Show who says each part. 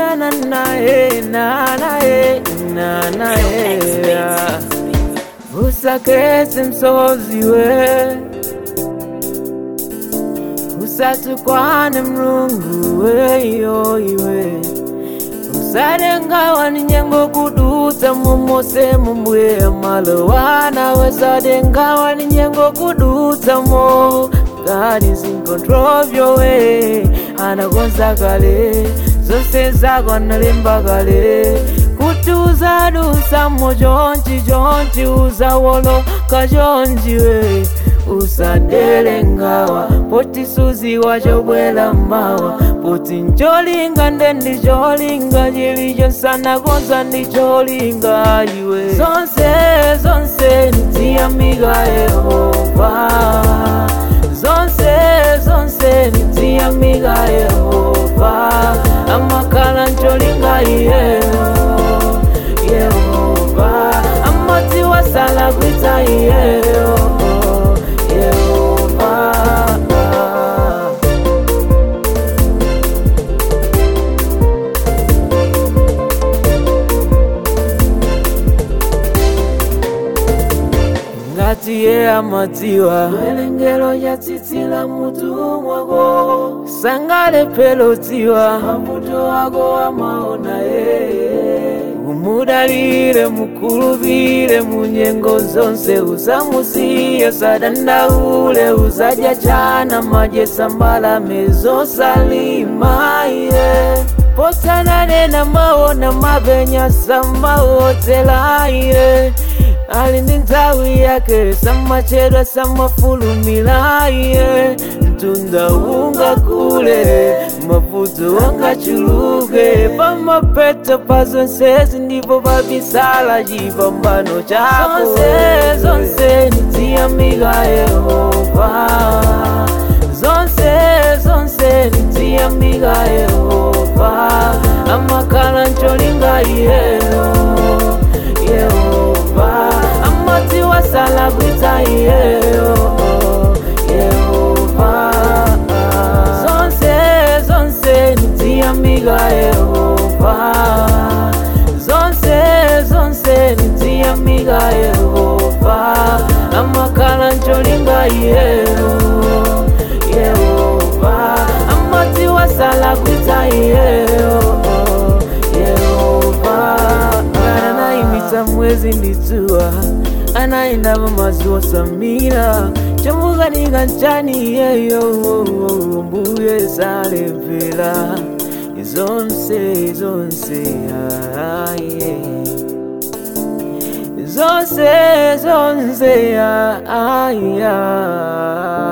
Speaker 1: na na na eh, na na eh, na na eh. Usaketse msozi we usatukwane mlungu weyo iwe usadengawa ni nyengo kudutsa momose mumbuye malowana wesadengawa ni nyengo kudutsa mo God is in control of your way anakonza kale zonse zako analemba kale kuti uzadusamo chonchi chonchi uzawoloka chonchi we usadele ngawa poti suziwa chobwela mawa poti ncholinga nde ndicholinga chilichonsana konza ndicholinga iwe zonse zonse nitiyamika yehova zonse zonse nitiyamika yehova amakhala ncholinga iyeyo yehova amati wasala kwita iyeyo yehova ngati ye amadziwa welengero yatsitsila mutu mwako sangalephelo dziwa mavuto wako amaona yeye umudalire mukulupire munyengo zonse usamusiye sadandaule uzadya chana majesa mbalame zosalima iye posananena maona mapenya samaotela iye ali ndi nthawi yake samachedwa samafulumira iye mtunda ungakule mavuto angachuluke pamapeto pa zonsezi ndipo pabisala chipambano chako zonse zonse nitiyamika yehova zonse zonse nitiyamika yehova amakhala ncholinga iyeyo yehova amati wasala kwita iyeyo yehova zonse zonse nitiyamika yehova zonse zonse nitiyamika yehova amakhala ncholinga iyeyo yehova amati wasala kwita iyeyo yehova anayimisa mwezi nditsuwa anayendava mazuwa samira chomukanika nchani yeyo mbuye salepera zonse zonse aye zonse zonse aya